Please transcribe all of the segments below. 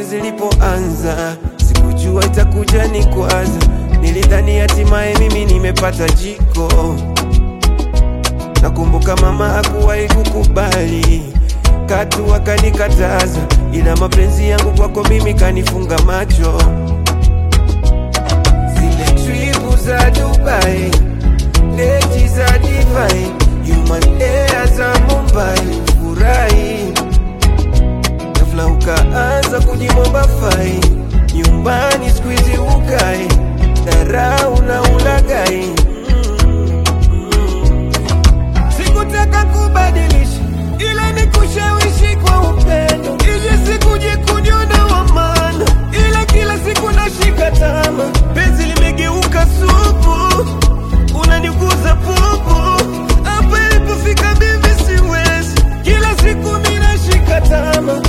zilipoanza, sikujua itakuja ni kwaza. Nilidhani hatimaye mimi nimepata jiko. Nakumbuka mama hakuwahi kukubali, katu akanikataza, ila mapenzi yangu kwako mimi kanifunga macho. Zile tripu za Dubai, leti za divai, human air za Mumbai, furahi ghafla ukaanza kujimomba fai, nyumbani squeeze ukai, dharau na ulagai Sikutaka kubadilisha, ila ni kushawishi kwa upendo, ili sikuje kuniona wa maana, ila kila siku nashika tama, penzi limegeuka supu, unaniguza pupu, hapa ilipofika mimi siwezi, kila siku mimi nashika tama.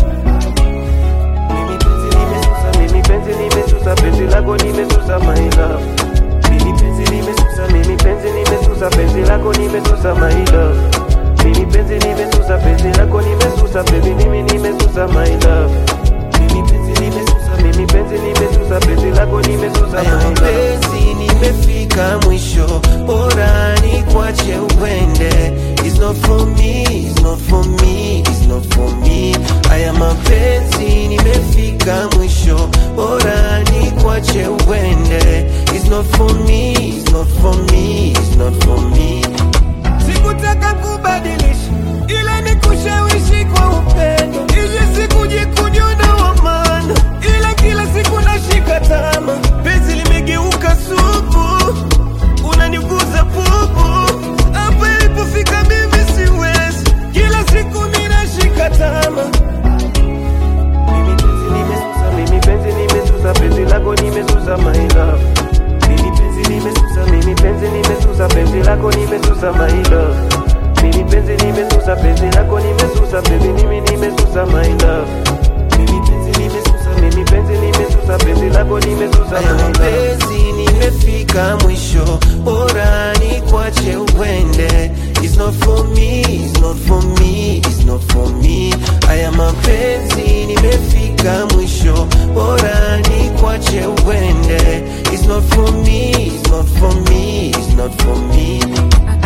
Mimi penzi nimesusa, mimi penzi nimesusa, penzi lako nimesusa my love. Mimi penzi nimesusa, mimi penzi nimesusa, penzi lako nimesusa my love. Mimi penzi nimesusa, penzi lako nimesusa, baby mimi nimesusa my love. Mimi penzi nimesusa, mimi penzi nimesusa, penzi lako nimesusa my love. Penzi nimefika mwisho, bora nikwache uende. It's not for me, it's not for me, it's not for me. Haya mapenzi nimefika mwisho, bora nikwache uende. It's not for me, it's not for me, it's not for me. Sikutaka kubadilisha, ila ni kushawishi kwa upendo, ili sikuje kuniona wa maana, ila kila siku nashika tama, penzi limegeuka supu, unaniguza pupu, hapa ilipofika mimi siwezi, kila siku mimi nashika tama. Mimi penzi nimesusa, mimi penzi nimesusa, penzi lako nimesusa my love. Mimi penzi nimesusa, mimi penzi nimesusa, penzi lako nimesusa my love. Mimi penzi nimesusa, penzi lako nimesusa, baby mimi nimesusa my love. Mimi penzi nimesusa, mimi penzi nimesusa, penzi lako nimesusa my love. Penzi nimefika mwisho, bora nikwache uende. It's not for me, it's not for me, it's not for me. Haya mapenzi nimefika mwisho, bora nikwache uende. It's not for me, it's not for me, it's not for me. I